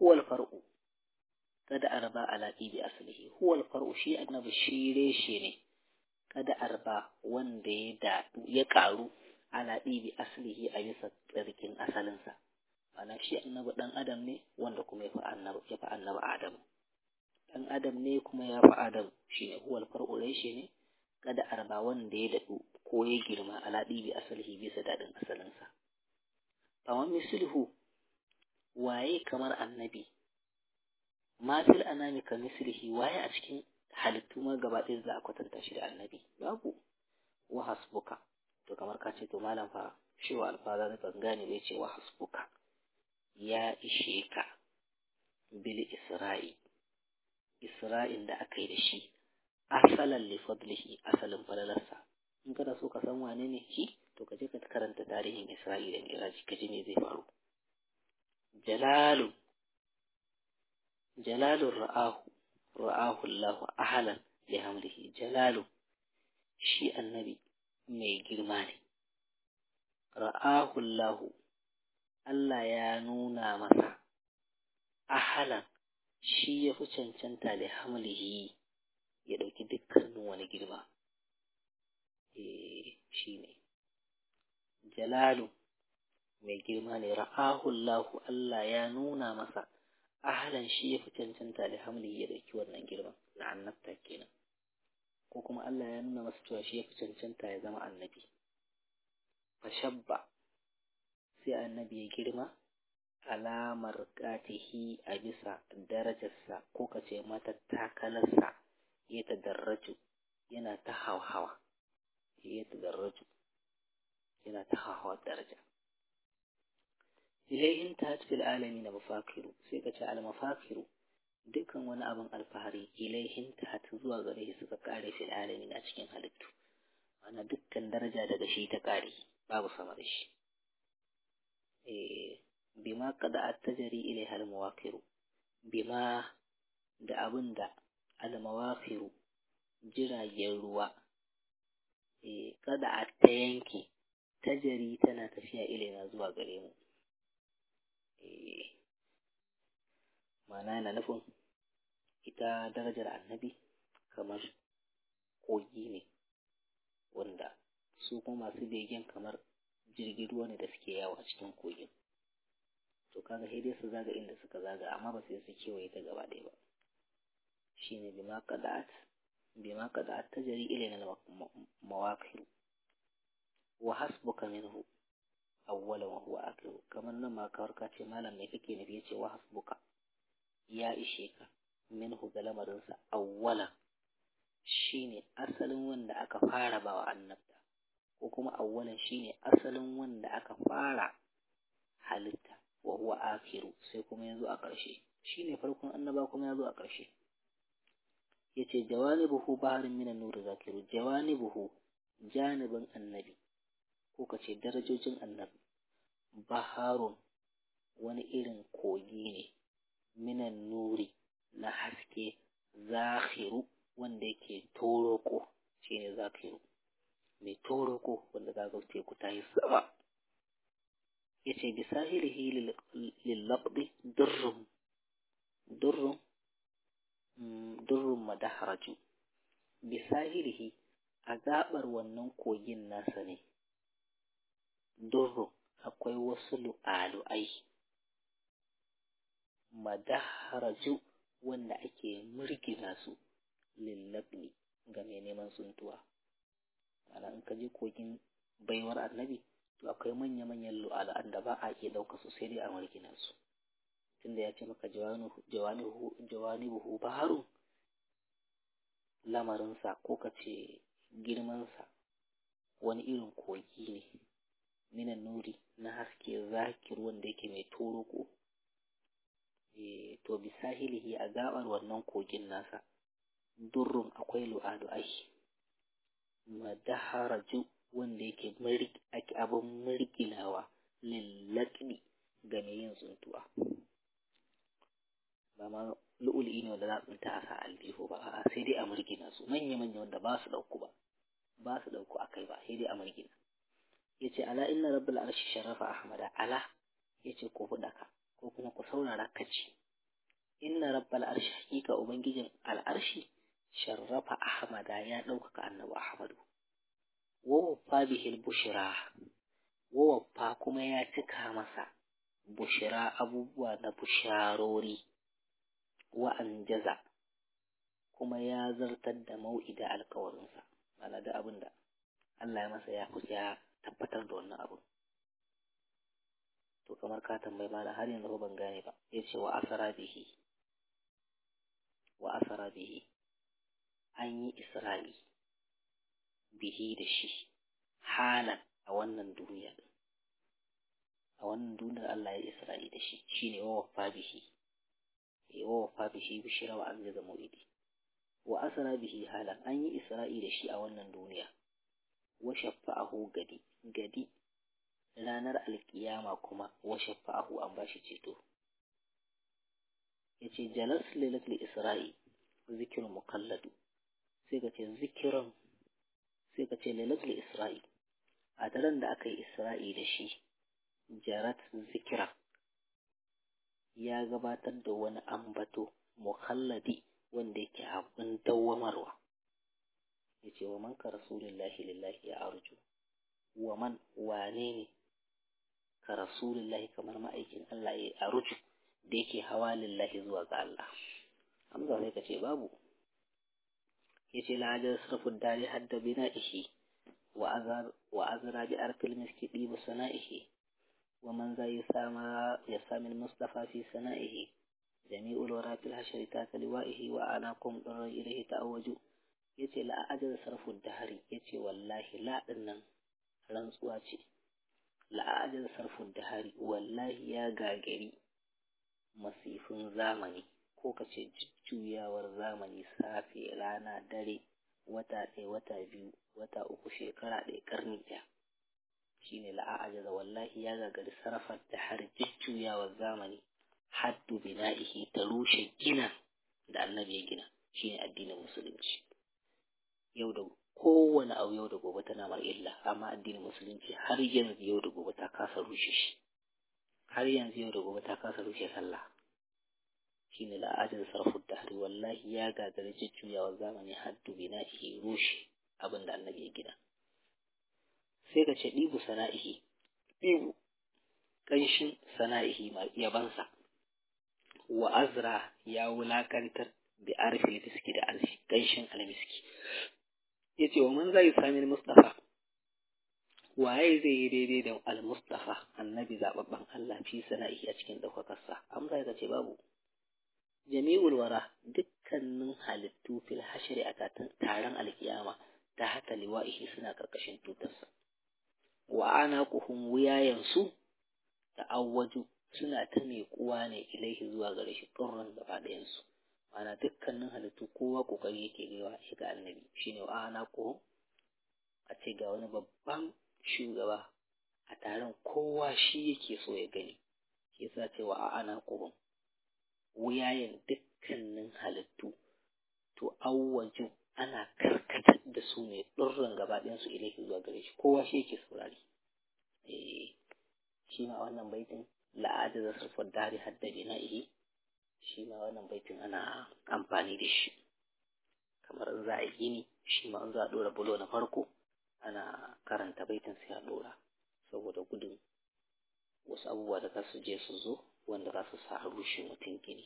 huwal far'u kada arba ala bi aslihi huwal far'u shi annabi shi reshe ne kada arba wanda ya dadu ya karu ala bi aslihi a bisa tsarkin asalinsa ana shi annabi dan adam ne wanda kuma ya fi annabi ya fi annabi adam dan adam ne kuma ya fi adam shine huwal far'u reshe ne kada arba wanda ya dadu ko ya girma ala bi aslihi bisa dadin asalinsa amma mislihu waye kamar annabi ma fil anami ka mislihi waye a cikin halittu ma gaba ɗaya za a kwatanta shi da annabi babu wa hasbuka to kamar ka ce to malam fa shi wa alfaza da ban gane bai ce wa hasbuka ya ishe ka bil isra'i isra'in da aka yi da shi asalan li fadlihi asalin falalarsa in kana so ka san wane ne shi to ka je ka karanta tarihin isra'i da miraji ka ji me zai faru jalalun jalalun ra'ahu ra'ahu Allah ahlan li hamlihi jalalun shi annabi mai girma ne ra'ahu Allah Allah ya nuna masa ahlan shi ya fi cancanta li hamlihi ya ɗauki dukkanin wani girma eh shi ne jalalu mai girma ne ra'ahullahu Allah ya nuna masa ahalan shi ya fi cancanta da hamli ya dauki wannan girman na annabta kenan ko kuma Allah ya nuna masa cewa shi ya fi cancanta ya zama annabi fashabba sai annabi ya girma alamar katihi a bisa darajarsa ko ka ce mata takalarsa ya tadarraju yana ta hawa ya tadarraju yana ta hawa daraja ilaihin ta fil alami na mafakiru sai ka ce almafakiru dukkan wani abin alfahari ilaihin ta zuwa gare shi suka kare fil alami na cikin halittu ana dukkan daraja daga shi ta kare babu sama da shi bima kada attajari ilaiha almawakiru bima da abin da almawakiru jiragen ruwa kada a ta yanke tajari tana tafiya ilaina zuwa gare mu ma'ana yana nufin ita darajar annabi kamar kogi ne wanda su kuma masu begen kamar jirgin ruwa ne da suke yawo a cikin kogin to kaga sai dai su zaga inda suka zaga amma ba sai su kewaye ta gaba ɗaya ba shine bima qada'at bima qada'at tajri ilayna mawaqir wa hasbuka minhu awwala wa huwa akhiru kamar nan ma kawar ka ce malam me kake nufi yace wa hasbuka ya ishe ka minhu ga lamarinsa awwala shine asalin wanda aka fara bawa annabta ko kuma awwalan shine asalin wanda aka fara halitta wa huwa akhiru sai kuma yazo a ƙarshe shine farkon annaba kuma yazo a ƙarshe yace jawanibuhu baharin minan nur zakiru jawanibuhu janibin annabi ko kace darajojin annabi baharun wani irin kogi ne minan nuri na haske zakhiru wanda yake toroko shine zakiru mai toroko wanda za ga teku ta yi sama yace bi sahilihi lil laqdi durrum durrum durrum madaharaju bi sahilihi a gabar wannan kogin nasa ne durrum akwai wasu lu'alu'ai madaharaju wanda ake murgina su lillabni ga mai neman tsuntuwa ana in ka je kogin baiwar annabi to akwai manya-manyan lu'alu'an da ba a iya ɗauka su sai dai a murgina su tunda ya ce maka jawani buhu baharu lamarinsa ko ka ce girmansa wani irin kogi ne minan nuri na haske zakir wanda yake mai toroko to bisahilihi a gabar wannan kogin nasa durrun akwai lu'alu'ai madaharaju wanda yake ake abin murginawa lillaƙi ga mai yin tsuntuwa ba ma lu'ul'i ne wanda za a tsinta a sa aljihu ba a sai dai a murgina su manya-manya wanda ba su ɗauku ba ba su ɗauku a kai ba sai dai a murgina ya ce ala inna rabbul arshi sharafa ahmada ala ya ce ku ka ko kuma ku saurara ka ci inna rabbal arshi hakika ubangijin al'arshi sharrafa ahmada ya ɗaukaka annabi ahmadu wawaffa bihil bushira wawaffa kuma ya cika masa bushira abubuwa na busharori wa anjaza kuma ya zartar da mau'ida alkawarinsa mana da abin da Allah ya masa ya kusa ya tabbatar da wannan abin to kamar ka tambayi mana har yanzu ban gane ba ya ce wa asara bihi wa asara bihi an yi isra'i bihi da shi halan a wannan duniya a wannan duniyar Allah ya isra'i da shi shine wa wafa bihi wa wafa bihi bishira wa anjaza mu'idi wa asara bihi halan an yi isra'i da shi a wannan duniya wa shafa'ahu gadi gadi ranar alkiyama kuma wa shafa'ahu an bashi ceto yace jalas lailatul isra'i zikr mukalladu sai ka ce zikiran sai ka ce lailatul isra'i a daren da aka yi isra'i da shi jarat zikira ya gabatar da wani ambato mukhalladi wanda yake abin dawwamarwa ya ce wa man ka rasulillahi lillahi ya arju wa man wane ne ka rasulillahi kamar ma'aikin Allah ya arju da yake hawa lillahi zuwa ga Allah hamza sai ka ce babu ya ce la'ajar sarfin dare hadda bina'ihi wa azra bi arkil miski ɗibu sana'ihi wa man za yasama yasami al-mustafa fi sana'ihi jami'ul wara fil hashri ta liwa'ihi wa anakum darra ilayhi ta'awaju yace la ajal sarfu dahari yace wallahi la dinnan rantsuwa ce la ajal sarfu dahari wallahi ya gagari masifin zamani ko kace jujjuyawar zamani safe rana dare wata ɗaya wata biyu wata uku shekara ɗaya ƙarni ɗaya shine la'ajaza wallahi ya gagari sarrafar da har jujjuyawar zamani haddu bina'ihi ta rushe gina da annabi ya gina shine addinin musulunci yau da kowane abu yau da gobe tana mar illa amma addinin musulunci har yanzu yau da gobe ta kasa rushe shi har yanzu yau da gobe ta kasa rushe sallah shine la'ajin sarfu da hari wallahi ya gagari jujjuyawar zamani haddu bina'ihi rushe abin da annabi ya gina sai ka ce ɗibu sana'ihi ɗibu ƙanshin sana'ihi yabansa wa azra ya wulaƙantar da arfi miski da arshi ƙanshin almiski ya ce wa man zai sami mustafa waye zai yi daidai da al-mustafa annabi zaɓaɓɓen Allah fi sana'ihi a cikin ɗaukakarsa amsa ya ce babu jami'ul wara dukkanin halittu fil hashri a taron alkiyama ta hata liwa'ihi suna ƙarƙashin tutarsa wa ana kuhun wuyayensu da awwaju suna ta kuwa ne ilaihi zuwa gare shi ƙurran gaba ɗayansu mana dukkanin halittu kowa ƙoƙari yake gaiwa shi ga annabi shine wa ana kuhun a ce ga wani babban shugaba a taron kowa shi yake so ya gani shi yasa ce wa ana kuhun wuyayen dukkanin halittu to awwaju ana karkatar da su ne ɗurran gaba ɗayansu ilaihi zuwa gare shi kowa shi yake saurari eh shi ma wannan baitin la'ada da sarfar dari hadda bina'ihi shi ma wannan baitin ana amfani da shi kamar in za a yi gini shi ma in za a ɗora bulo na farko ana karanta baitin sai a ɗora saboda gudun wasu abubuwa da za su je su zo wanda za su sa a rushe mutum gini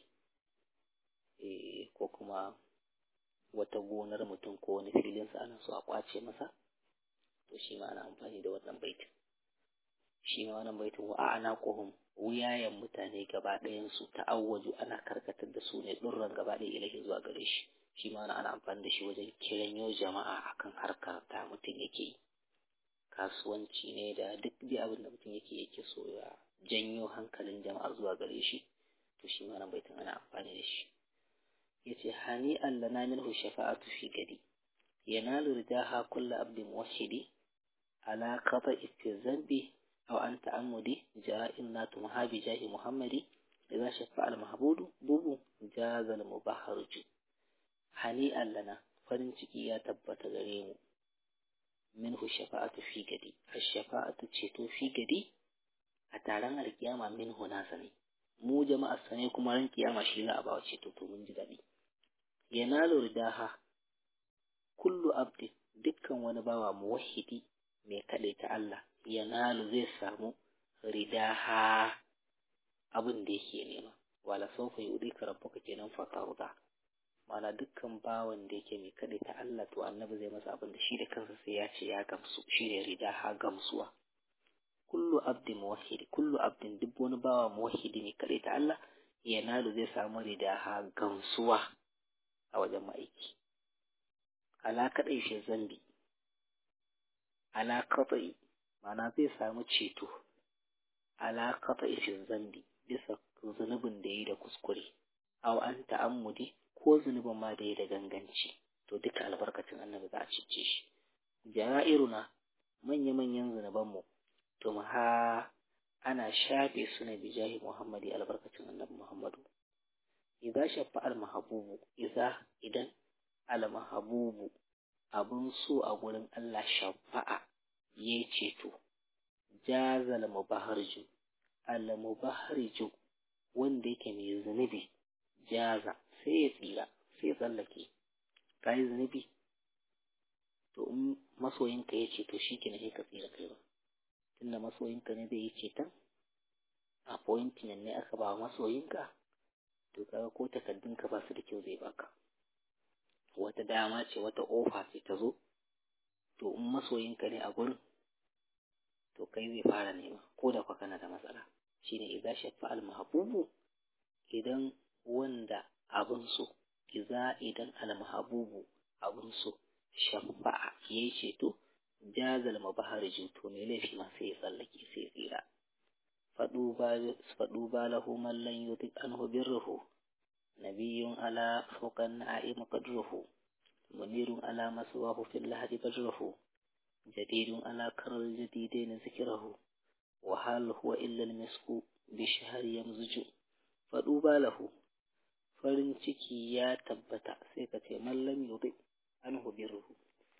eh ko kuma wata gonar mutum ko wani filinsa ana so a kwace masa to shi ma ana amfani da wannan baitin shi ma wannan baitin wa ana kohum wuyayen mutane gaba ɗayan su ta'awwaju ana karkatar da su ne ɗurran gaba ɗaya ilahi zuwa gare shi shi ma ana amfani da shi wajen kiranyo jama'a akan harkar da mutum yake yi kasuwanci ne da duk dai abin da mutum yake yake so ya janyo hankalin jama'a zuwa gare shi to shi ma wannan baitin ana amfani da shi yace hani allana minhu shafa'atu fi gadi yanalu ridaha kullu abdin muwahhidi ala qata istizambi aw an ta'ammudi ja'in natu muhabi jahi muhammadi idza shafa'a al mahbudu bubu jaza al mubahharju hani allana farin ciki ya tabbata gare mu minhu shafa'atu fi gadi ash-shafa'atu ceto fi gadi a taron alkiyama minhu nasa ne mu jama'a sane kuma ran kiyama shi za a ba ceto to mun ji daɗi yanalu ridaha kullu abdi dukkan wani bawa muwahhidi mai kaɗai ta Allah yanalu zai samu ridaha abin da yake nema wala sawfa yudika rabbuka kenan fatarda mana dukkan bawan da yake mai kaɗai ta Allah to annabi zai masa abin da shi da kansa sai ya ce ya gamsu shi ne ridaha gamsuwa kullu abdin muwahhidi kullu abdin duk wani bawa muwahhidi ne kaɗai ta Allah yanalu zai samu ridaha gamsuwa a wajen ma'aiki ala kaɗai shi zambi ala kaɗai mana zai samu ceto ala kaɗai shi zambi bisa zunubin da ya yi da kuskure aw an ta'ammudi ko zunubin ma da ya da ganganci to duka albarkacin annabi za a cice shi jara'iruna manya-manyan zunubanmu to ha ana shafe su ne bijahi muhammadi albarkacin annabi muhammadu idza shaffa al-mahbubu idza idan al-mahbubu abun so a gurin Allah shafa'a yayi ceto jazal mubaharju al-mubaharju wanda yake mai zunubi jaza sai ya tsira sai ya tsallake kai zunubi to in masoyinka ya ceto shi ke ka tsira kai ba tunda masoyinka ne zai yi ceton appointment ne aka ba masoyinka to kaga ko takaddunka ba su da kyau zai baka wata dama ce wata ofa ce ta zo to in masoyinka ne a gurin to kai zai fara nema ko da kwa kana da matsala shine idza shaffa al mahbubu idan wanda abun so idza idan al mahbubu abun so shafa'a yayi ceto jazal mabahariju to me laifi ma sai ya tsallake sai ya tsira faɗu ba lahu man lan yutik anhu birruhu nabiyyun ala fawqan na'im qadruhu munirun ala maswahu fil lahdi badruhu jadidun ala karal jadidain zikrahu wa hal huwa illa al misku bi shahr yamzuju faɗu ba lahu farin ciki ya tabbata sai ka ce man lam yutik anhu birruhu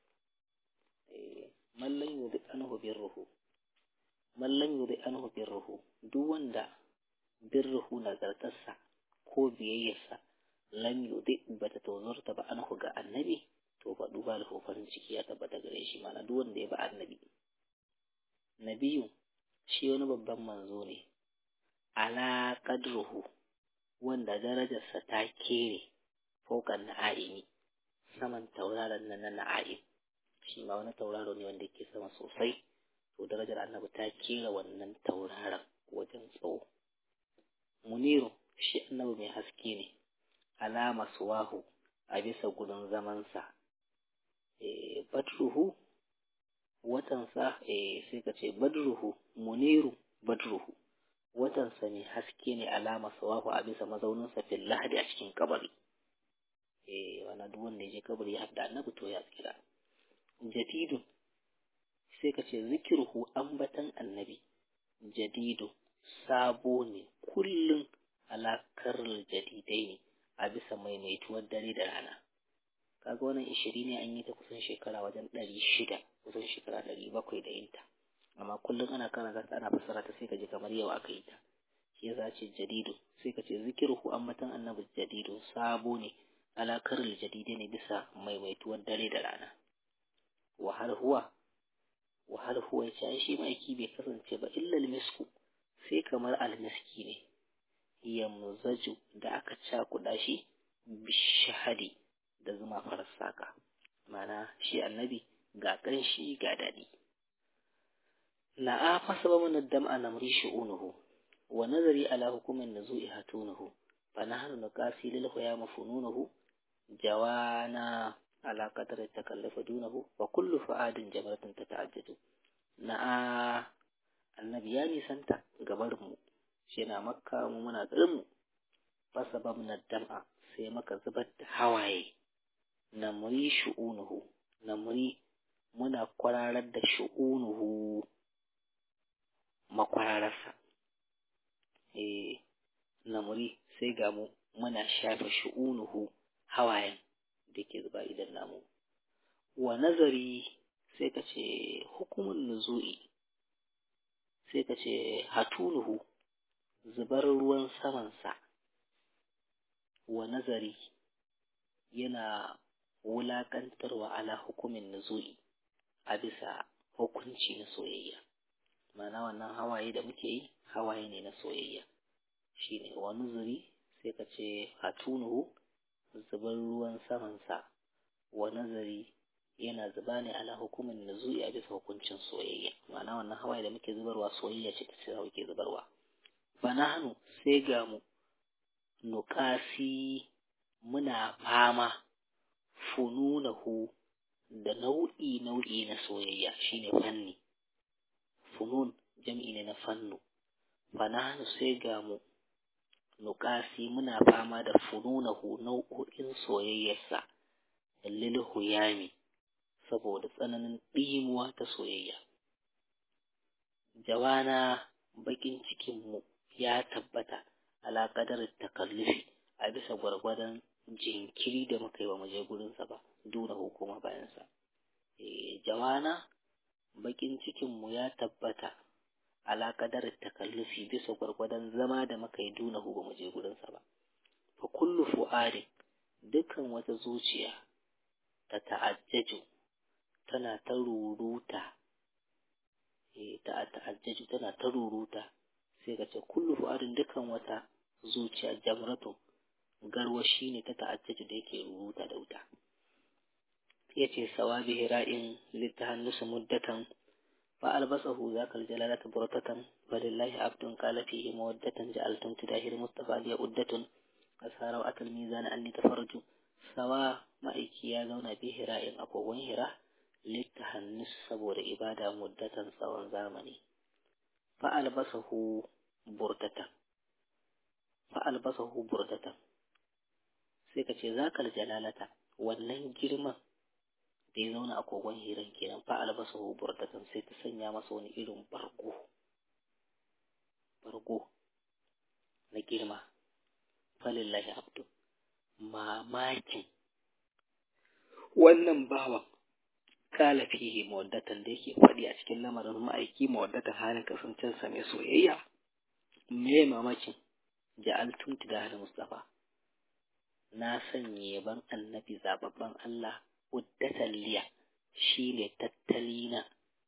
man lam yutik anhu birruhu man lam yuri anhu birruhu duk wanda birruhu nazartarsa ko biyayyarsa lam yudi bata tozarta ba anhu ga annabi to fa duba da farin ciki ya tabbata gare shi mana duk wanda ya ba annabi nabiyu shi wani babban manzo ne ala qadruhu wanda darajarsa ta kere faukan na'imi saman tauraron nan na na'im shi ma wani tauraro ne wanda ke sama sosai to darajar annabi ta kera wannan tauraron wajen tsawo muniru shi annabi mai haske ne alama suwahu a bisa gudun zamansa e, badruhu watansa e, sai ka ce badruhu muniru badruhu watansa mai haske ne alama suwahu a bisa mazauninsa fil lahadi a cikin kabari e, wani duk wanda ya je kabari ya haɗa annabi to ya tsira jadidun sai ka ce zikirhu ambatan annabi jadidu sabo ne kullum alakar jadidai ne a bisa maimaituwar dare da rana kaga wannan ishiri ne an yi ta kusan shekara wajen ɗari shida kusan shekara ɗari bakwai da yinta amma kullum ana karanta ta ana fassara ta sai ka ji kamar yau aka yi ta shi yasa ce jadidu sai ka ce zikirhu ambatan annabi jadidu sabo ne alakar jadidai ne bisa maimaituwar dare da rana wa har huwa wa har huwa ya shi ma'aiki bai kasance ba illa almisku sai kamar almiski ne yamzaju da aka cakuɗa shi bishahadi da zuma farar saka mana shi annabi ga ƙanshi ga daɗi la'a fasaba mana dam'a namri shu'unuhu wa nazari ala hukumin nuzu'i hatunuhu fa nahnu nuqasi lil ya mafununuhu jawana على قدر التكلف دونه وكل فؤاد جمرة تتعدد نعا النبي يعني سنتا قبرمو شنا مكة ومنا قرمو فسببنا الدمع sai maka zubar da hawaye na muri shu'unuhu na muri muna kwararar da shu'unuhu makwararsa eh na muri sai ga mu muna shafe shu'unuhu hawayen da ke zuba idan namu wa nazari sai ka ce hukumin nuzu'i sai ka ce hatunuhu zubar ruwan samansa wa nazari yana wulaƙantarwa ala hukumin nuzuli a bisa hukunci na soyayya ma'ana wannan hawaye da muke yi hawaye ne na soyayya shine wa nuzuri sai ka ce hatunuhu zubar ruwan samansa wa nazari yana zuba ne ala hukumin nuzuli a bisa hukuncin soyayya ma'ana wannan hawaye da muke zubarwa soyayya ce ta ce muke zubarwa fanahanu sai ga mu nukasi muna fama fununahu da nau'i nau'i na soyayya shine fanni funun jam'i ne na fannu fanahanu sai ga mu nukasi muna fama da fununahu nau'o'in soyayyarsa lil huyami saboda tsananin ɗimuwa ta soyayya jawana bakin cikinmu ya tabbata ala qadarin takallufi a bisa gwargwadon jinkiri da muka yi wa muje gurinsa ba duna hukuma bayansa e, jawana bakin cikinmu ya tabbata ala qadarin takallufi bisa gwargwadon zama da muka yi duna hu ba mu je gurinsa ba fa kullu fu'adin dukkan wata zuciya ta ta'ajjaju tana ta ruruta e, ta ta'ajjaju tana ta ruruta sai ka ce kullu fu'adin dukkan wata zuciya jamratun garwashi ne ta ta'ajjaju da yake ruruta da wuta yace sawabi hira'in litahannusu muddatan fa albasahu zakal jalalata burtatan falillahi abdun qala fihi mawaddatan ja'altum tidahir mustafa liya uddatun asara wa atal mizan anni tafarju sawa ma'aiki ya zauna bi hira'in akogon hira litahannus saboda ibada muddatan tsawon zamani fa albasahu burdatan fa albasahu burdatan sai ka ce zakal jalalata wannan girman da ya zauna a kogon hiran kenan fa albasahu burdatan sai ta sanya masa wani irin bargo bargo na girma falillahi abdu mamakin wannan bawan kala fihi mawaddatan da yake faɗi a cikin lamarin ma'aiki mawaddatan halin kasancensa mai soyayya me mamakin ja'altum tidahal mustafa na sanya yaban annabi zababban Allah uddatan liya shine tattalina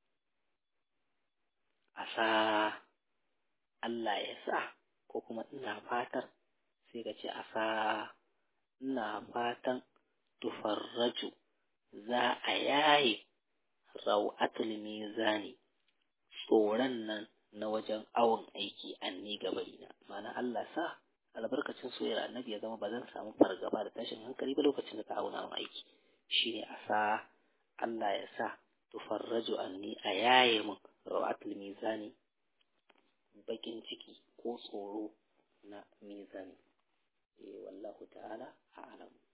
asa Allah ya sa ko kuma ina fatar sai ka ce asa ina fatan tufarraju za a yaye rau'atul mizani tsoron nan na wajen awon aiki anni gabarina ma'ana Allah sa albarkacin soyayyar annabi ya zama ba zan samu fargaba da tashin hankali ba lokacin da ka auna min aiki shine a sa Allah ya sa tufarraju anni a yaye min rawatul mizani bakin ciki ko tsoro na mizani eh wallahu ta'ala a'lam